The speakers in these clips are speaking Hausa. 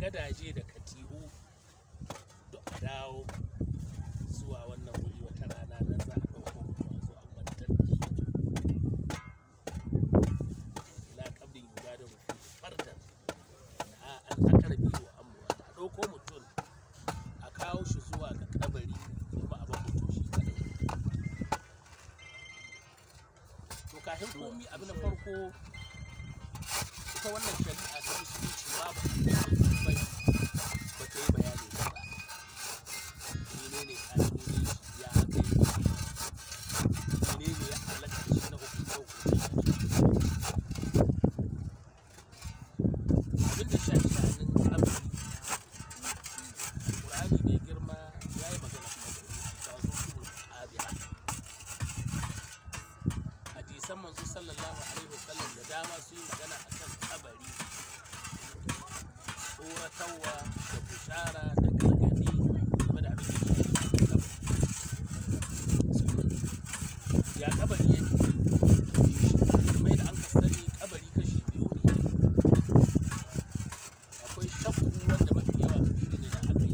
gadaje da katihu duk a dawo zuwa wannan wuri wata rana nan za a ɗauko mutum a zo a kwantar da shi ila kabrin ibadar mutum fardan a an akara biyu amma a ɗauko mutum a kawo shi zuwa ga kabari kuma a bar mutum shi kadai to kafin komi abu na farko ita wannan shari'a ta musulunci babu bai ba ta yi bayani ba ba menene ƙa'idodin shi ya aka yi shi menene ya halaka da shi na hukunce hukunce abinda shafi sha'anin kabari Qur'ani mai girma ya yi magana ta zo su abiya hadisan manzo sallallahu alaihi wasallam da dama su yi magana akan kabari tsoratarwa da bushara da gargadi game da abin da ya shafi kabari ya kabari yake mai da an ka sani kabari kashi biyu ne akwai shakku wanda mafi yawa shi ne da aka yi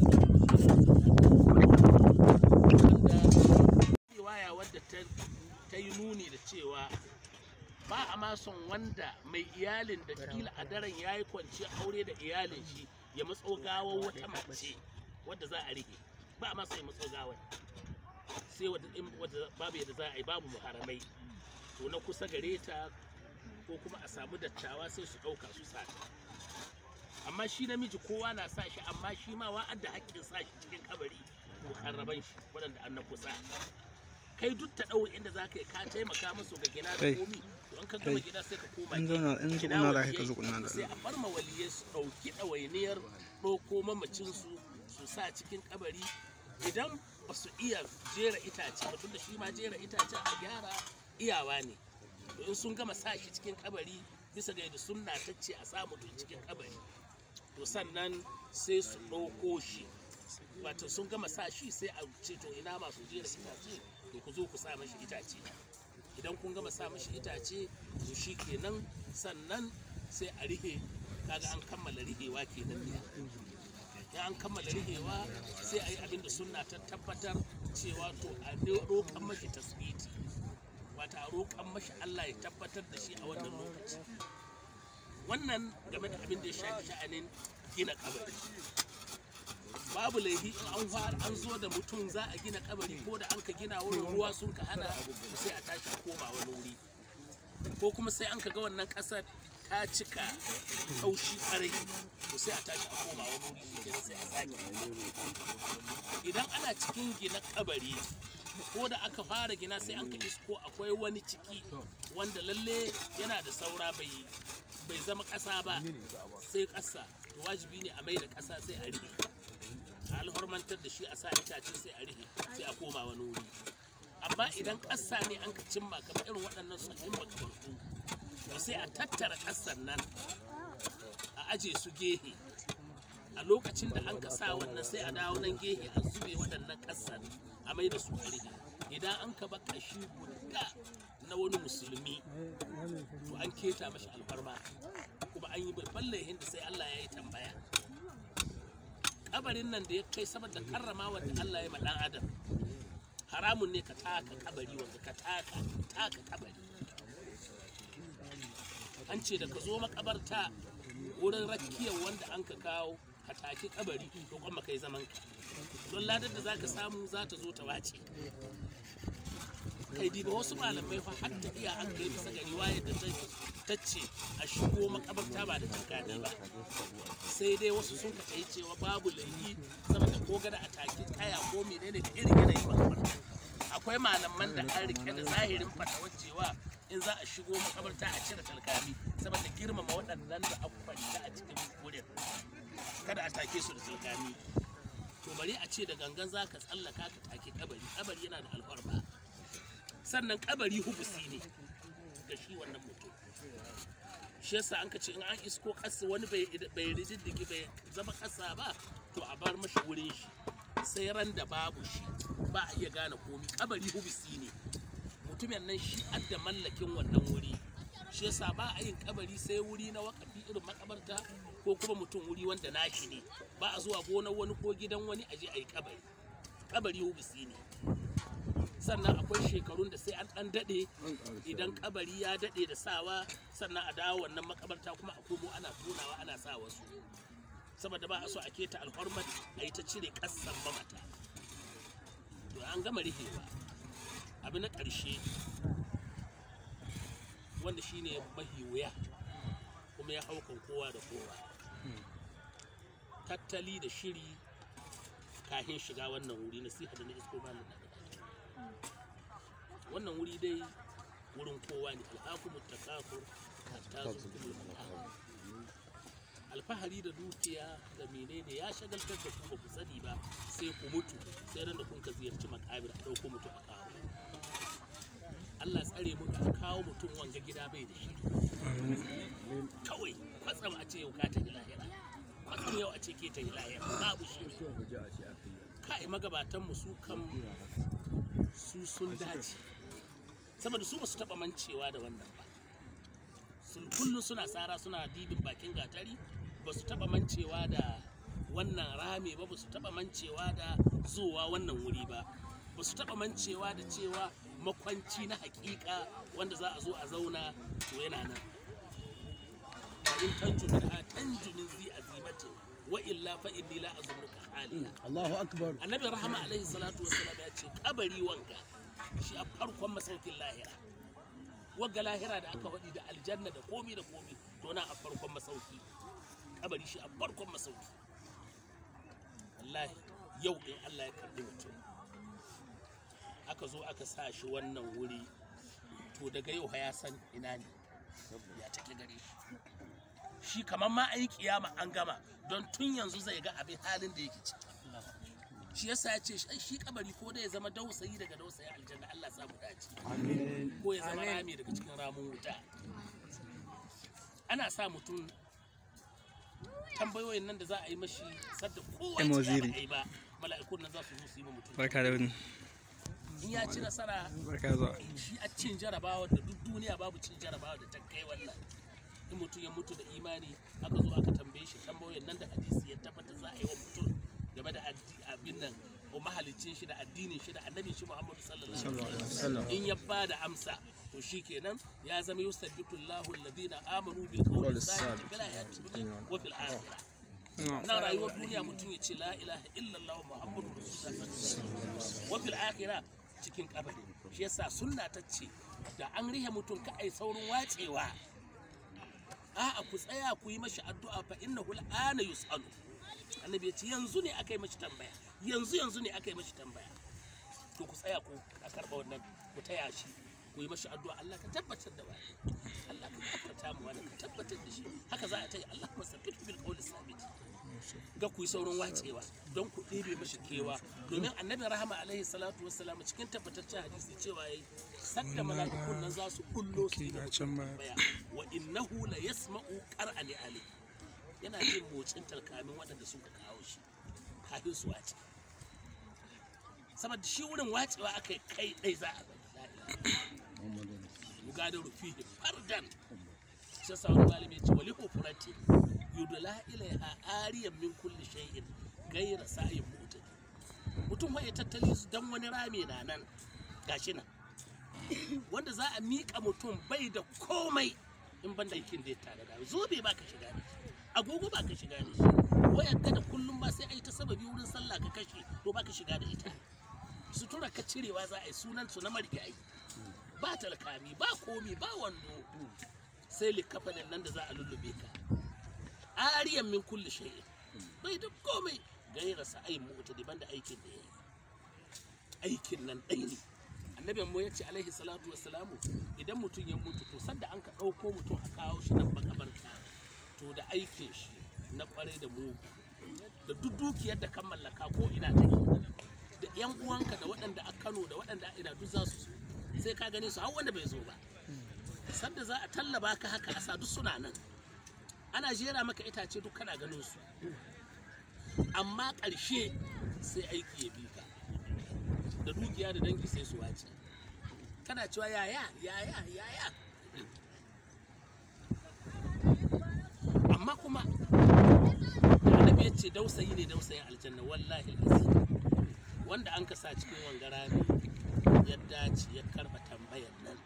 wanda riwaya wadda ta- ta yi nuni da cewa ba a ma son wanda mai iyalin da kila a daren ya yi kwanci aure da iyalin shi ya matso gawar wata mace wadda za a rike ba a ma son ya matso gawar sai wadda in- wadda babu yadda za a yi babu muharamai to na kusa gare ta ko kuma a samu dattawa sai su ɗauka su sa ta amma shi namiji kowa na sa shi amma shi ma wa'adda haƙƙin sa shi cikin kabari muharraban shi waɗanda an na kusa kai duk ta ɗau inda za ka yi ka taimaka musu ga gina da Kai. komi to in ka gama Kai. gida sai ka koma in gefe. zauna in Gida zauna da waliyai ka zo kunna da sai a bar ma waliyai su ɗauki ɗawainiyar ɗauko mamacinsu su sa cikin kabari idan ba su iya jera itace ba tunda shi ma jera itacen a gyara iyawa ne to in sun gama sa shi cikin kabari bisa ga yadda sunna ta ce a sa mutum cikin kabari to sannan sai su ɗauko shi wato sun gama sa shi sai a ce to ina masu jera itace to ku zo ku sa mashi itace idan kun gama sa mashi itace to shi kenan sannan sai a rihe kaga an kammala rihewa kenan ne in an kammala rihewa sai a yi abin da sunna ta tabbatar cewa to a roƙan mashi tasbiti wata a roƙan mashi Allah ya tabbatar da shi a wannan lokaci wannan game da abin da ya shafi sha'anin gina kabari babu laifi in an fara an zo da mutum za a gina kabari ko da an ka gina wurin ruwa sun ka hana to sai a tashi a koma wani wuri ko kuma sai an ka ga wannan ƙasar ta cika taushi ƙarai to sai a tashi a koma wani wuri shi kenan sai a sake idan ana cikin gina kabari ko da aka fara gina sai an ka isko akwai wani ciki wanda lalle yana da saura bai bai zama ƙasa ba sai ƙasa to wajibi ne a mai da ƙasa sai a rihe a alhormantar da shi a sa itace sai a rihe sai a koma wani wuri amma idan ƙasa ne an ka cimma kamar irin waɗannan tsohon makamantu to sai a tattara ƙasar nan a aje su gehe a lokacin da an ka sa wannan sai a dawo nan gehe an zube waɗannan ƙasar a mai da su a rihe idan an ka ba ƙashi guda na wani musulmi to an keta mashi alfarma kuma an yi babban laihin da sai Allah ya yi tambaya kabarin nan da ya kai saboda karrama wanda Allah ya ma dan adam haramun ne ka taka kabari wanda ka taka taka kabari an ce da ka zo makabarta wurin rakiyar wanda an ka kawo ka taki kabari to kuma kai zaman ka don ladar da zaka samu za ta zo ta wace kai diba wasu malamai fa har ta iya an kai bisa ga riwayar da ta ta ce a shigo makabarta ba da tankani ba sai dai wasu sun ka cewa babu laifi saboda ko gada a take kaya ko menene da irin yanayin makabarta akwai malaman da an rike da zahirin fatawar cewa in za a shigo makabarta a cire talkami saboda girmama waɗannan da aka kwanta a cikin wurin kada a take su da talkami to bari a ce da gangan za ka tsallaka ka take kabari kabari yana da alfarma sannan kabari hubusi ne ga shi wannan mutum shi yasa an ka ce in an isko ƙasa wani bai bai rijiddigi bai zama ƙasa ba to a bar mashi wurin shi sai ran da babu shi ba a iya gane komi kabari hubusi ne mutumin nan shi adda mallakin wannan wuri shi yasa ba a yin kabari sai wuri na wakafi irin makabarta ko kuma mutum wuri wanda nashi ne ba a zuwa gonar wani ko gidan wani a je a yi kabari kabari hubisi ne sannan akwai shekarun da sai an dan dade idan kabari ya dade da sawa sannan a dawo wannan makabarta kuma a komo ana tonawa ana sa wasu saboda ba a so a keta alhormat a yi ta cire kassan mamata to an gama rihewa abu na ƙarshe wanda shine mahi wuya kuma ya haukan kowa da kowa tattali da shiri kahin shiga wannan wuri nasiha da na isko ba na wannan wuri dai wurin kowa ne alhakumu takafur hatta zukumul mal'am alfahari da dukiya da menene ya shagaltar da ku ba ku sani ba sai ku mutu sai ran da kun ka ziyarci makabir a ɗauko mutu a kawo Allah tsare mu ka kawo mutum wanga gida bai da shi kawai kwatsam a ce yau ka ta lahira kwatsam yau a ce ke ta lahira babu shi kai magabatan mu su kan su sun dace saboda su ba su taba mancewa da wannan ba sun kullum suna tsara suna dibin bakin gatari ba su taba mancewa da wannan rame ba ba su taba mancewa da zuwa wannan wuri ba ba su taba mancewa da cewa makwanci na hakika wanda za a zo a zauna to yana nan fa in tanju min ha tanju min zi azimatin wa illa fa inni la azunnuka halina Allahu akbar annabi rahama alaihi salatu wassalam ya ce kabari wanka shi a farkon masaukin lahira wagga lahira da aka faɗi da aljanna da komi da komi to na a farkon masauki kabari shi a farkon masauki wallahi yau in Allah ya karbi mutum aka zo aka sa shi wannan wuri to daga yau ya san ina ne ya take gare shi shi kamar ma an yi kiyama an gama don tun yanzu zai ga abin halin da yake ciki shi yasa ya ce shi kabari ko da ya zama dausayi daga dausayi aljanna Allah samu dace ko ya zama rami daga cikin ramin wuta ana sa mutum tambayoyin nan da za a yi mashi sadda kowa Emo ya ziri. ba a yi ba mala'ikun nan za su zo su yi ma mutum barka da wani in ya ci nasara barka da zuwa shi a cin jarabawa da duk duniya babu cin jarabawa da ta kai wannan in mutum ya mutu da imani aka zo aka tambaye shi tambayoyin nan da hadisi ya tabbata za a yi wa mutum game da addi- abin nan ko mahalicin shi da addinin shi da annabin shi Muhammadu sallallahu alaihi wasallam in ya ba da amsa to shikenan ya zama yusabbitu Allahu alladhina amanu bil qawli sabit fil hayati dunya wa fil akhirah na rayuwar duniya mutum ya ce la ilaha illallah muhammadu rasulullah wa fil akhirah cikin kabari shi yasa sunna ta ce da an rihe mutum ka ai saurin wacewa a'a ku tsaya ku yi mashi addu'a fa innahu al'ana yus'alu annabi ya ce yanzu ne aka yi mashi tambaya yanzu yanzu ne aka yi mashi tambaya to ku tsaya ku a karɓa wannan ku taya shi ku yi mashi addu'a Allah ka tabbatar da wani Allah ka tabbata mu wani ka tabbatar da shi haka za a ta yi Allah kuma sabbit bil qawli sabit ga ku yi saurin wacewa don ku ɗebe mashi kewa domin annabi rahama alaihi salatu wassalam cikin tabbataccen hadisi cewa yayi sadda mala'ikun nan za su kullo su yi ga mutum can ba. tambaya wa innahu la yasma'u qara'ani ali yana jin motsin talkamin waɗanda suka kawo shi kafin su wace saboda shi wurin wacewa aka yi kai ɗai za a bari yugada rufihi fardan shi yasa wani malami ya ce wali hufurati yudula ilaiha ariyan min kulli shay'in gaira sa'in mutadi mutum wai ya tattali su dan wani rami na nan gashi nan wanda za a miƙa mutum bai da komai in ban da yakin da ya tare da zobe ba ka shiga da shi agogo ba ka shiga da shi wayar ka da kullum ba sai a yi ta sababi wurin sallah ka kashe to ba ka shiga da ita sutura ka cirewa za a yi sunan su na marigayi ba talkami ba komi ba wando sai likafanin nan da za a lullube ka ariyan min kulli shay'in bai da komai gaira sa'ayin mota daban da aikin da ya yi aikin nan ɗai ne annabin mu ya ce alaihi salatu wassalamu idan mutum ya mutu to sanda an ka ɗauko mutum a kawo shi nan makabarta to da aikin shi na kwarai da mugu da duk dukiyar da kan mallaka ko ina take da yan uwanka da waɗanda a Kano da waɗanda a ina duk za su zo sai ka gane su har wanda bai zo ba sanda za a tallaba ka haka a sa duk suna nan ana jera maka itace duk kana ganin su amma ƙarshe sai aiki ya bi ka da dukiya da dangi sai su wace kana cewa yaya yaya yaya amma kuma da annabi ya ce dausayi ne dausayin aljanna wallahi alazim wanda an kasa cikin wangara ne ya dace ya karba tambayar nan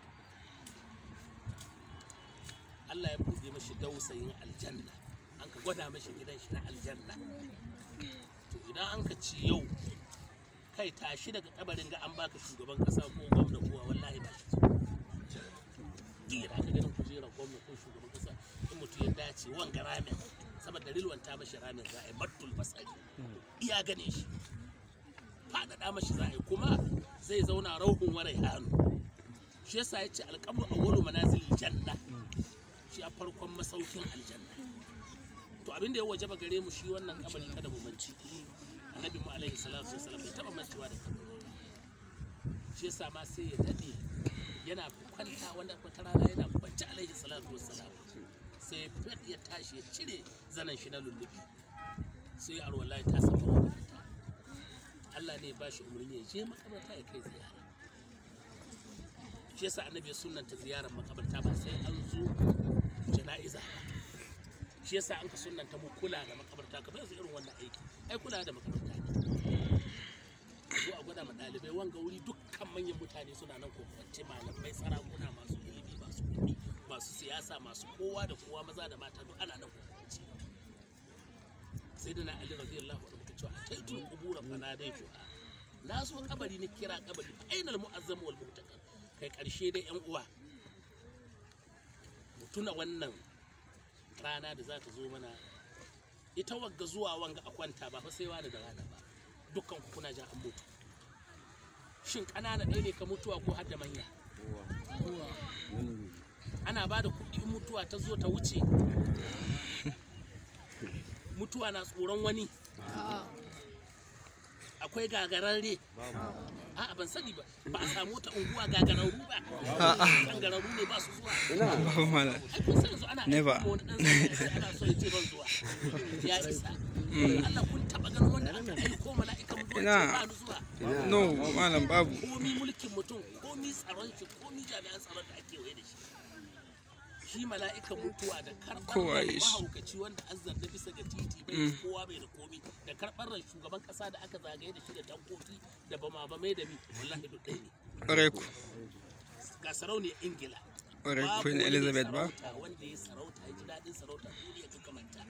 Allah ya buɗe mashi dausayin aljanna an ka gwada mashi gidan shi na aljanna to idan an ka ci yau kai tashi daga kabarin ga an baka shugaban kasa ko gwamna kowa wallahi ba shi gira ka ganin kujerar gwamna ko shugaban kasa in mutum ya dace wanga ramin saboda rilwanta mashi ramin za a yi battul basari iya gane shi faɗaɗa mashi za a yi kuma zai zauna rauhun warai hannu shi yasa ya ce alƙabru awwalu manazilil janna shi a farkon masaukin aljanna to abin da ya wajaba gare mu shi wannan kabari kada mu manci annabi mu alaihi salatu wasallam bai taba mancewa da kabari shi yasa ma sai ya dade yana kwanta wanda wata rana yana kwanci alaihi salatu wasallam sai fit ya tashi ya cire zanen shi na lullubi sai ya arwala ta samu makaranta Allah ne ba shi umarni ya je makabarta ya kai ziyara shi yasa annabi ya sunnanta ziyarar makabarta ba sai an zo jana'iza ba shi yasa an ka sunnanta mu kula da makabarta ka bai irin wannan aiki ai kula da makabarta ne zo a gwada ma ɗalibai wanga wuri dukkan manyan mutane suna nan ko kwance malamai sarakuna masu ilimi masu kuɗi masu siyasa masu kowa da kowa maza da mata duk ana nan ko kwance sai da na ali radiyallahu anhu ta cewa ataitul qubura fa nadaitu na so kabari ni kira kabari fa ainal mu'azzam wal mu'takar kai karshe dai yan uwa mu tuna wannan rana da za ta zo mana ita wagga zuwa wanga a kwanta ba fa sai wani da rana ba dukkan ku kuna jan an mutu shin ƙanana ɗaya ne ka mutuwa ko har da manya ana ba da kuɗi in mutuwa ta zo ta wuce mutuwa na tsoron wani akwai gagararre a'a ban sani ba ba a samu wata unguwa gagararru ba gagararru ne ba su zuwa Babu mala. ai kun san yanzu ana Never. aiki ma wani ɗan sanda ana so ya ce ban zuwa ya isa Allah kun taɓa ganin wanda aka aiko mala'ikan mutuwa Ina. ce ba ni zuwa No, malam babu. komi mulkin mutum komi tsaron shi komi jami'an tsaron da ake waye da shi shi mala'ikan mutuwa da karɓar Kowa ran ya shi. mahaukaci wanda azzar da bisa ga titi bai da kowa bai da komi da karɓar ran shugaban ƙasa da aka zagaye da shi da tankoki da bama bamai da mi wallahi duk ɗaya ne Ƙwarai ku. ga sarauniyar ingila Ƙwarai Babu Queen wani mai Elizabeth ba? sarauta wanda ya sarauta ya ji daɗin sarauta duniya ta kamanta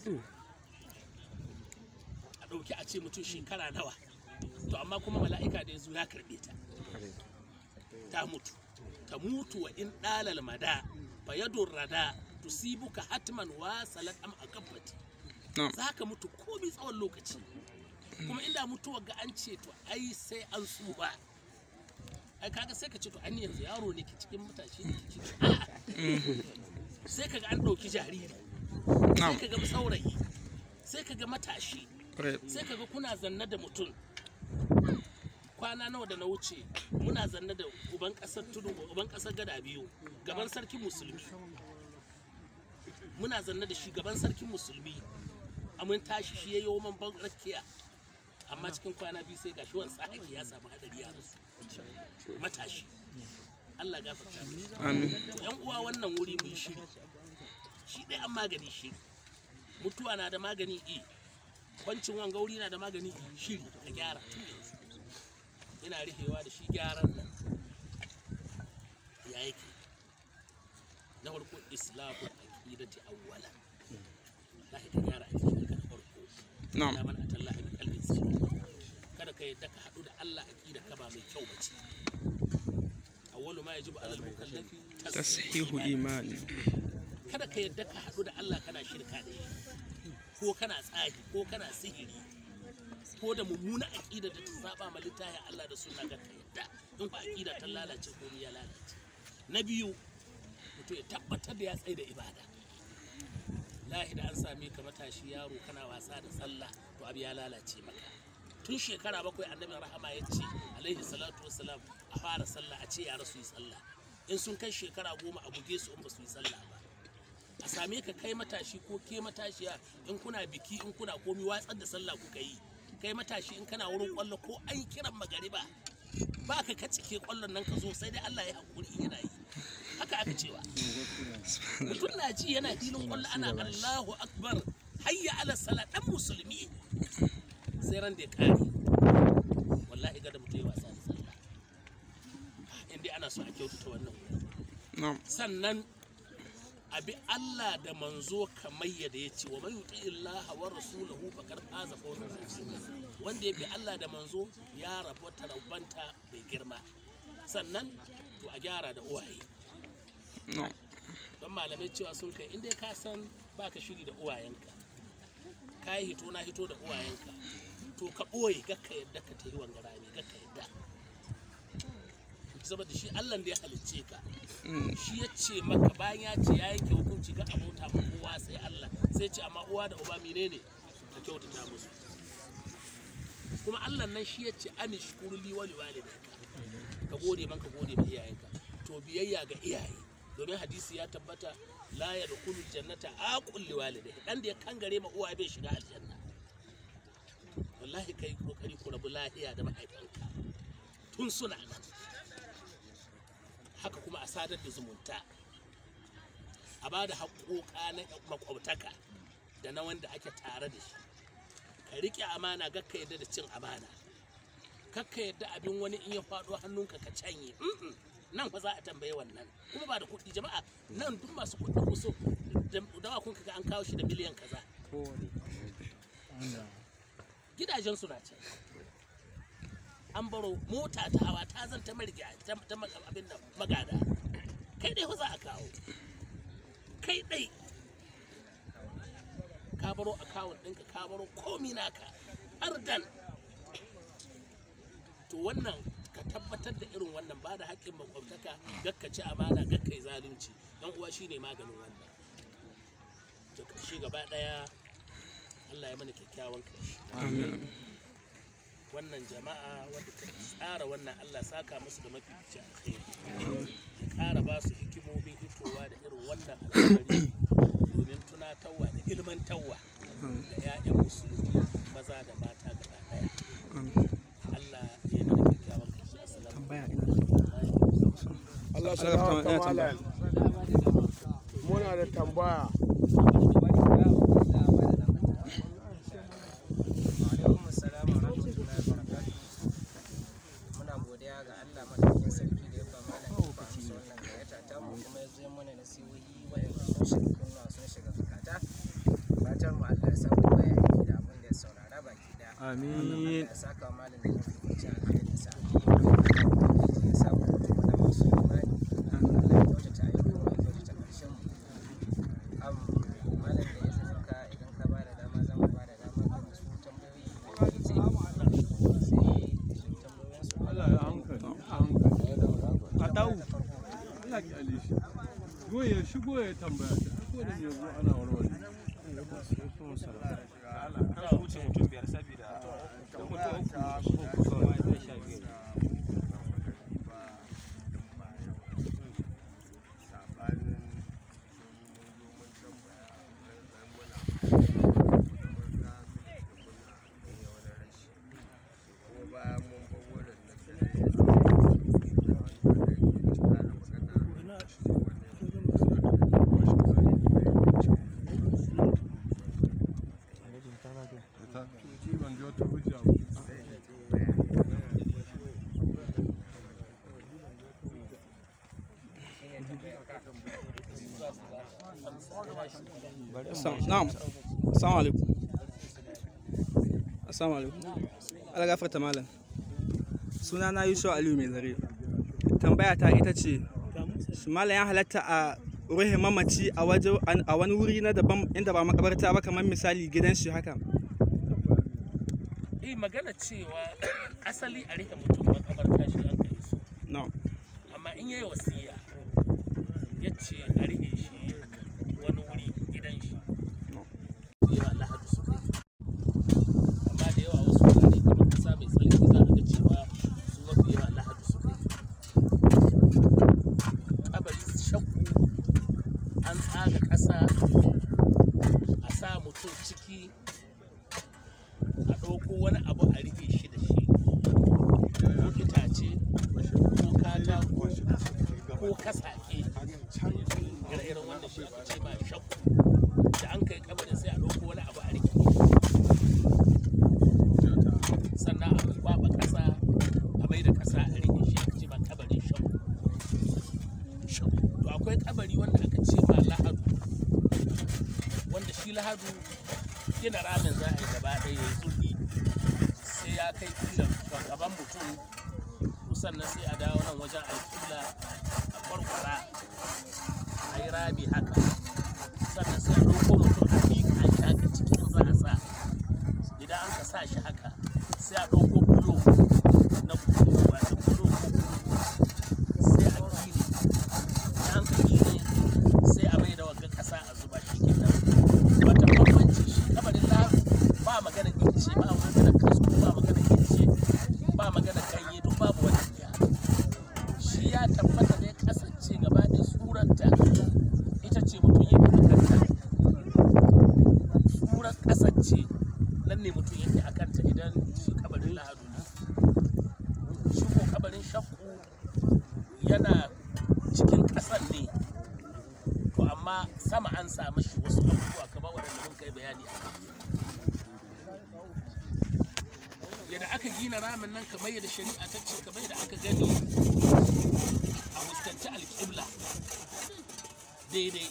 a ɗauki a ce mutum shekara nawa to amma kuma mala'ika da ya zo ya karɓe ta ta mutu ta mutu wa in ɗalal mada fa yadun rada tusibuka hatman wa salat am akabbati No. za ka mutu komi tsawon lokaci kuma inda mutuwa ga an ce to ai sai an tsufa ai kaga sai ka ce to an yanzu yaro ne ke cikin matashi ne ke cikin a'a sai kaga an ɗauki jariri sai Na'am. kaga saurayi sai kaga matashi Ƙwarai. sai kaga kuna zanne da mutum kwana nawa da na wuce muna zanne da uban kasar tudu uban kasar gada biyu gaban sarkin musulmi muna zanne da shi gaban sarkin musulmi a mun tashi shi ya yi man ban rakiya amma cikin kwana biyu sai gashi wani sa'aki ya samu hadari ya rasu matashi Allah gafarta mishi Amin. to yan uwa wannan wuri mu yi shiri shi dai an magani shiri mutuwa na da magani e kwancin wanga wuri na da magani e shiri ka gyara tun yanzu ina rikewa da shi gyaran nan ya yake na farko islamu aqidati awwala lahi ka gyara aqidar ka na farko Na'am. ya man atallahi bi qalbin salim kada ka yadda ka hadu da Allah aqida ka ba mai kyau bace awwalu ma yajibu alal mukallafi Tashihu imani. kada ka yadda ka haɗu da Allah kana shirka da shi ko kana tsahi ko kana sihiri ko da mummuna aƙida da ta saba ma littafin Allah da suna ga ka yadda in ba aƙida ta lalace ko ya lalace na biyu mutum ya tabbatar da ya tsaye da ibada lahi da an same ka matashi yaro kana wasa da sallah to abu ya lalace maka tun shekara bakwai annabin rahama ya ce alaihi salatu wassalam a fara sallah a ce yara su yi sallah in sun kai shekara goma a buge su in ba su yi sallah ba a same ka kai matashi ko ke matashiya in kuna biki in kuna komi watsar da sallah kuka yi kai matashi in kana wurin kwallo ko an kiran magariba ba ka kacike kwallon nan ka zo sai dai Allah ya hakuri yana yi haka aka cewa mutum na ji yana filin kwallo ana Allahu akbar hayya ala sala dan musulmi sai ran da ya kare wallahi gada mutum ya wasa da sallah inda ana so a kyautata wannan wurin na'am sannan abi Allah da manzo kamar yadda ya ce wa man yuti illaha wa rasulahu faqad faza fawzan azima wanda ya bi Allah da manzo ya rabu tarabanta bai girma sannan to a gyara da uwaye na'am don malamai cewa sun kai inda ka san baka shiri da uwayenka ka yi hito na hito da uwayenka to ka ɓoye gakka yadda ka tayi wanga rami gakka yadda saboda shi Allah da ya halicce ka shi ya ce maka bayan ya ce ya yanke hukunci ga abota ma kowa sai Allah sai ce amma uwa da uba menene ka kyautata musu kuma Allah nan shi ya ce ani shukuru li wali walidayka ka gode man ka gode ma iyayenka to biyayya ga iyaye domin hadisi ya tabbata la ya dukulu jannata aqul li walidayhi dan da ya kangare ma uwa bai shiga aljanna wallahi kai kokari ku rabu lahiya da mahaifanka tun suna nan haka kuma a sadar da zumunta a ba da haƙoƙa na makwabtaka da na wanda ake tare da shi ka riƙe amana gakka yadda da cin amana kakka yadda abin wani in ya faɗo hannunka ka canye Mm-mm. nan fa za a tambaye wannan kuma ba da kuɗi jama'a nan duk masu kuɗi ku so dawa kun kaga an kawo shi da miliyan kaza gidajen su na can an baro mota ta hawa ta zan ta marga ta ta ma- abin nan magada kai dai fa za a kawo kai dai ka baro akawun ɗinka ka baro komi naka ardan to wannan ka tabbatar da irin wannan ba da haƙƙin makwabtaka gakkaci amana gakkai zalunci dan uwa shine maganin wannan to ƙarshe gaba ɗaya Allah ya mana kyakkyawan ƙarshe amin wannan jama'a wadda ta tsara wannan Allah saka musu da mafi alkhairi ya ƙara ba su hikimomin hitowa da irin wannan al'amari domin tunatarwa da ilmantarwa da 'ya'yan musulmi maza da mata gaba ɗaya amin Allah ya yi mana kyakkyawan ƙarshe assalamu tambaya Allah Allah su ya gawa tambaya, ya malam muna da tambaya alaikum assalam wa rahmatullahi wa barakatuh muna godiya ga Allah madaukakin sarki da ya ba malam ba su wannan gayyata ta mu kuma ya zo mana nasihohi waɗanda sun shiga kunna sun shiga zakata fatan mu Allah ya sa mu baya aiki da abin da ya saurara baki daya amin ya saka wa malam da mafi kwanci alheri sa ya sa mu mutum da masu imani Allah ya kyautata ayyukan mu ya kyautata ƙarshen mu am malam da ya saka idan ka bada dama za mu bada dama ga masu tambayoyi da ke ce sai tambayoyin su Allah ya hankali a hankali a dawo Allah ki ale shi go ya shigo ya tambaya ta ko da me zo ana warware ta ji ban ji wata hujja ba Assalamu- na'am assalamu alaikum assalamu alaikum Allah gafarta malam suna na Yusuf Aliyu mai zare tambaya ta ita ce shi malam ya halatta a ruhe mamaci a waje a wani wuri na daban inda ba makabarta ba kamar misali gidan shi haka eh magana cewa asali a rike mutum makabarta shi an kai su na'am amma in yayi wasiya ya ce a rike shi wani wuri gidan shi da yawa lahadu suka yi amma da yawa wasu wurare kamar kasa mai tsarki za a ga cewa su mafi yawa lahadu suka yi kabari shakku an tsaga ƙasa a sa mutum ciki a ɗauko wani abu a rufe shi da shi ko itace ko katako ko kasake ire-iren wannan shi ake ce ma shakku da an kai kabarin sai a ɗauko wani abu lahadu gina ramin za a yi gaba ɗaya ya yi zurfi sai ya kai kila gaban mutum to sannan sai a dawo nan wajen alƙibla a kwarkwara a yi rami haka sannan sai a ɗauko mutum a miƙa shi haka cikin za a sa idan an ka sa shi haka sai a ɗauko bulo na bulo wato bulo ko sai a gine idan an ka gine sai a mai da wagga ƙasa a zuba shi kenan wata bambanci shi kabarin lahu ba magana ince ba magana kasko ba magana ince ba magana ganye duk babu wani iya shi ya tabbata ne kasance gaba da suranta ita ce mutum ya fi kanta surar kasance nan ne mutum yake a kanta idan shi kabarin lahadu ne shi ko kabarin shakku yana cikin ƙasan ne to amma sama an samu shi wasu abubuwa kamar waɗanda mun kai bayani a kai yadda aka gina ramin nan kamar yadda shari'a ta ce kamar yadda aka gani a fuskanci alƙibla daidai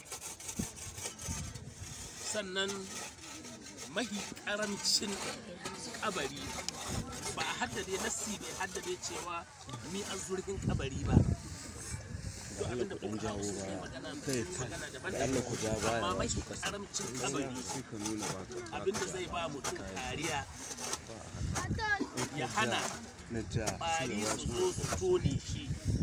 sannan mahi ƙarancin kabari ba a haddade nassi bai haddade cewa mi an zurfin kabari ba to abinda kun jawo ba magana magana daban-daban amma mahi ƙaramcin kabari abinda zai ba mutum kariya ya hana ƙwari su zo su tone shi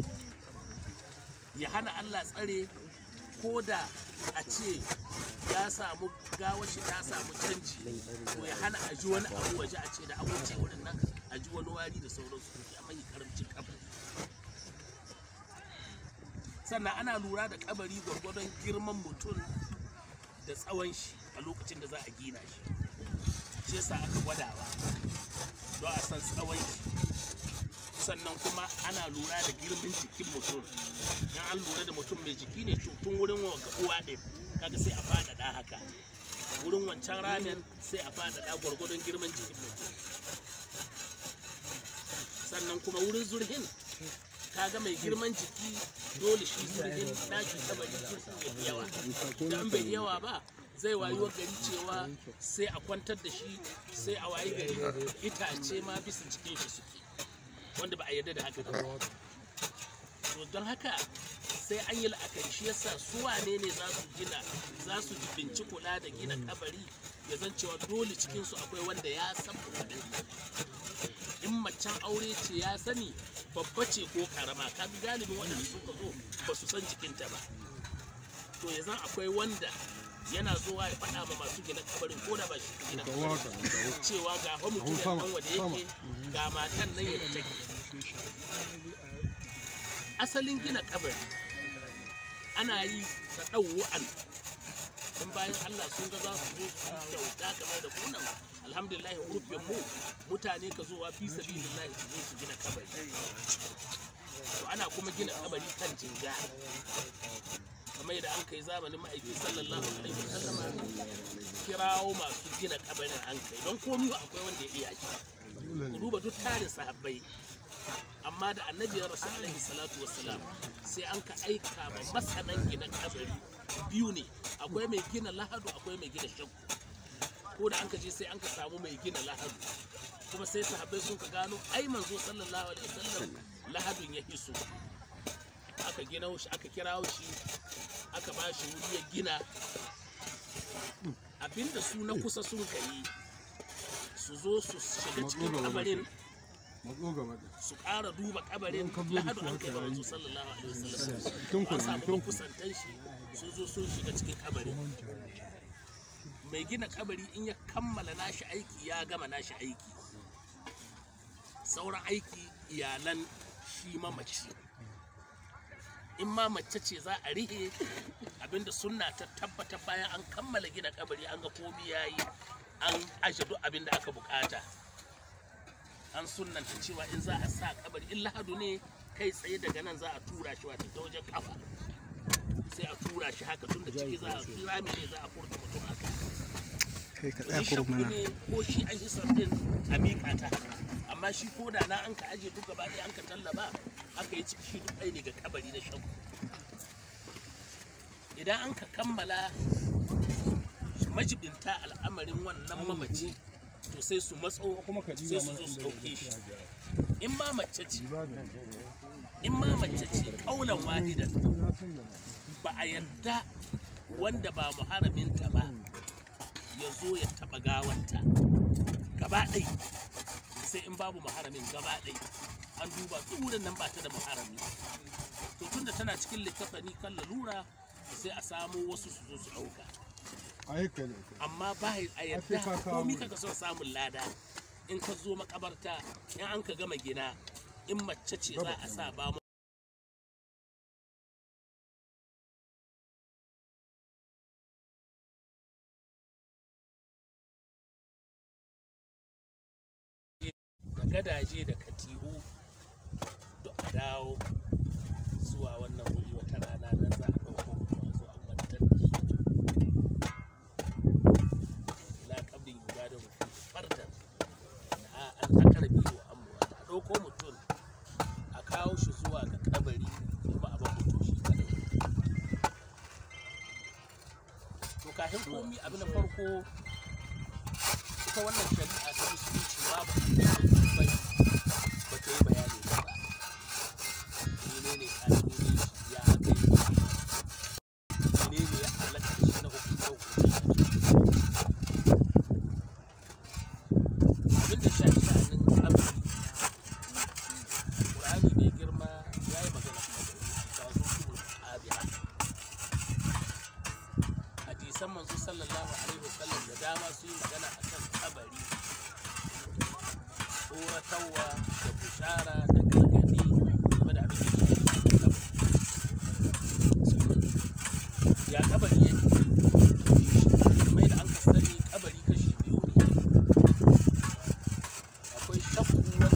ya hana Allah tsare ko da a ce ya samu gawashi ta samu canji to ya hana a ji wani abu waje a ce da an wuce wurin nan a ji wani wari da sauransu ya mai karamcin kabari sannan ana lura da kabari gwargwadon girman mutum da tsawon shi a lokacin da za a gina shi shi yasa aka gwadawa don a san tsawon shi sannan kuma ana lura da girman jikin mutum in an lura da mutum mai jiki ne to tun wurin wanka uwa ɗin kaga sai a faɗaɗa haka wurin wancan ramen sai a faɗaɗa gwargwadon girman jikin mutum sannan kuma wurin zurhin kaga mai girman jiki dole shi zurhin ɗaki kabari zurhin ya fi yawa da an bai yawa ba zai wayi wa gari cewa sai a kwantar da shi sai a wayi gari itace ma bisa jikin shi suke wanda ba a yarda da haka ba to don haka sai an yi la'akari shi yasa su wane ne za su gina za su binci kula da gina kabari ya zan cewa dole cikin su akwai wanda ya san kuɗin in macen aure ce ya sani babba ce ko karama ka bi galibin waɗanda suka zo ba su san jikinta ba to ya zan akwai wanda yana zuwa ya faɗa ma masu gina kabarin ko da ba shi gina kabarin cewa ga fa mutum ya nan wanda yake ga matan nan yadda take asalin gina kabari ana yi ta ɗauwa'an in bayan Allah sun ga za su zo su kyauta kamar da kunan alhamdulillah rufin mu mutane ka zowa fi sabilillahi su zo su gina kabari to ana kuma gina kabari kan jinga kamar yadda an kai zamanin ma'aiki sallallahu alaihi wasallama kirawo masu gina kabarin an kai don komi akwai wanda ya iya shi ku duba duk tarin sahabbai amma da annabi ya rasu alaihi salatu wassalam sai an ka aika ma masanan gina kabari biyu ne akwai mai gina lahadu akwai mai gina shakku ko da an ka je sai an ka samu mai gina lahadu kuma sai sahabbai sun ka gano ai manzo sallallahu alaihi wasallam lahadun ya hiso aka gina shi aka kira shi aka ba shi wuri ya gina abinda su na kusa sun kai su zo su shiga cikin kabarin su ƙara duba kabarin lahadu an kai ba manzo sallallahu alaihi wasallam an samu kusantan shi sun zo sun shiga cikin kabarin mai gina kabari in ya kammala nashi aiki ya gama nashi aiki sauran aiki iyalan shi mamaci in ma mace ce za a rihe abinda sunna ta tabbata bayan an kammala gina kabari an ga komi ya yi an aje duk abinda aka bukata an sunnanta cewa in za a sa kabari in lahadu ne kai tsaye daga nan za a tura shi wata ta wajen kafa sai a tura shi haka tun da ciki za a rami ne za a furta mutum haka kai ka to tsaya shi kurub shakku mana ne ko shi an yi din a miƙa ta amma shi ko da na an ka aje duk gaba ɗaya an ka tallaba aka yi ciki shi duk ɗaya ne ga kabari na shakku idan an ka kammala majibinta al'amarin wannan mamaci to sai su matso sai su zo su ɗauke shi in ma mace ce in ma mace ce kaulan wahidan ba a yarda wanda ba muharaminta ba ya zo ya taɓa gawanta gaba ɗai sai in babu muharamin gaba ɗai an duba wurin nan ba ta da muharami to tunda tana cikin littafani kan lalura sai a samo wasu su zo su ɗauka amma ba a yadda komi kaga son samun lada in ka zo makabarta in an ka gama gina in mace ce za a sa ba mu da gadaje da katihu duk a dawo zuwa wannan wuri wata rana nan za a ɗauko mutum a zo a kwantar da shi ila kabrin yuga da mutum fardan da an takara biyu an a ɗauko mutum a kawo shi zuwa ga kabari kuma a ba mutum shi kadai to kafin komi abin da farko ita wannan shari'a ta musulunci babu bai ba ta yi bayani ba menene kalmomi ya aka yi menene ya halatta da shi na hukunta abin da shafi sha'anin kabari Qur'ani mai girma ya yi magana ta zo kuma abiha hadisan manzo sallallahu alaihi wasallam da dama su yi magana akan kabari tsoratarwa da bushara da gargadi game da abin da ke cikin kabari ya kabari yake mai da an ka sani kabari kashi biyu ne akwai shakku wanda